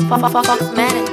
Fox Minutes.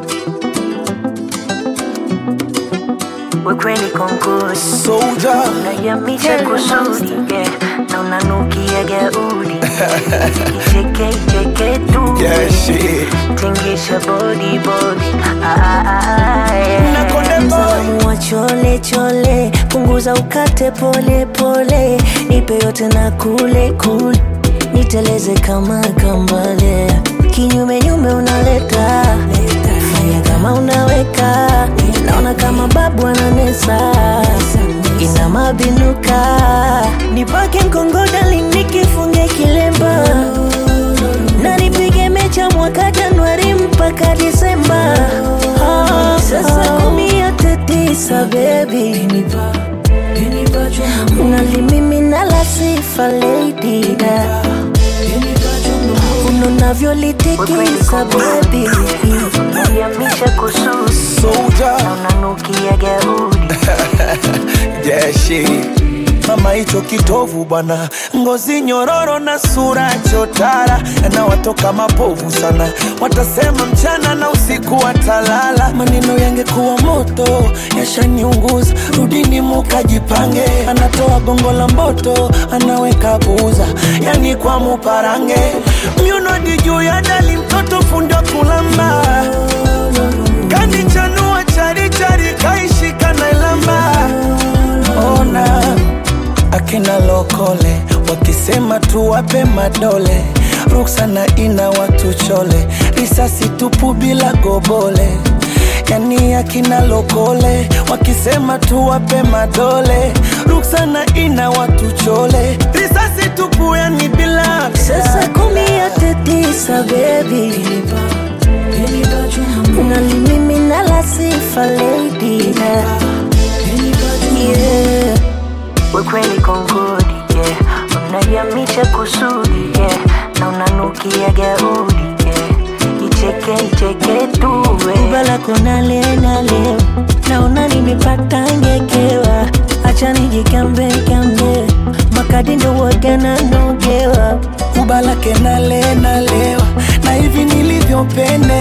Ukweli konkusi Soldier. unayamisha kusudi yeah. na unanukia gaudi icheke icheke tu Yeah, shit. tingisha body body ah, ah, ah, yeah. Na Konde Boy. Msalamu wa chole chole punguza ukate pole pole nipe yote na kule kule niteleze kama kambale kinyume nyume unaleta fanya kama unaweka naona kama babu ananesa ina mabinuka nipake mkongodali nikifunge kilemba na nipige mecha mwaka Januari mpaka Disemba. Ah, Sasa kumi yote tisa baby, unalimimina la sifa lady da unavyolitikisa baby, yamisha kususi Soldier. unanukia gaudi Yeah, shit. Mama hicho kitovu bwana, ngozi nyororo na sura chotara, na watoka mapovu sana, watasema mchana na usiku watalala. Maneno yangekuwa moto yashaniunguza, rudini mukajipange. Anatoa gongo la mboto, anaweka buza, yani kwa muparange. Myunodi juu ya dali, mtoto fundo kulamba kanichanua charichari, kaishika na ilamba ona akina lokole wakisema tuwape madole ruksana ina watu chole risasi tupu bila gobole yani akina lokole wakisema tuwape madole ruksana ina watu chole risasi tupu yani bila Sasa kumi yote tisa baby, unalimimina la sifa lady da yeah. Ukweli kongodi yeah. Unayamisha kusudi yeah. na unanukia gaudi yeah. Icheke icheke tu Ubala kona lena leo naona nimepata ngekewa, acha nijikambe kambe makadi ndo waga nanogewa kubalake nale nalewa na hivi nilivyopenda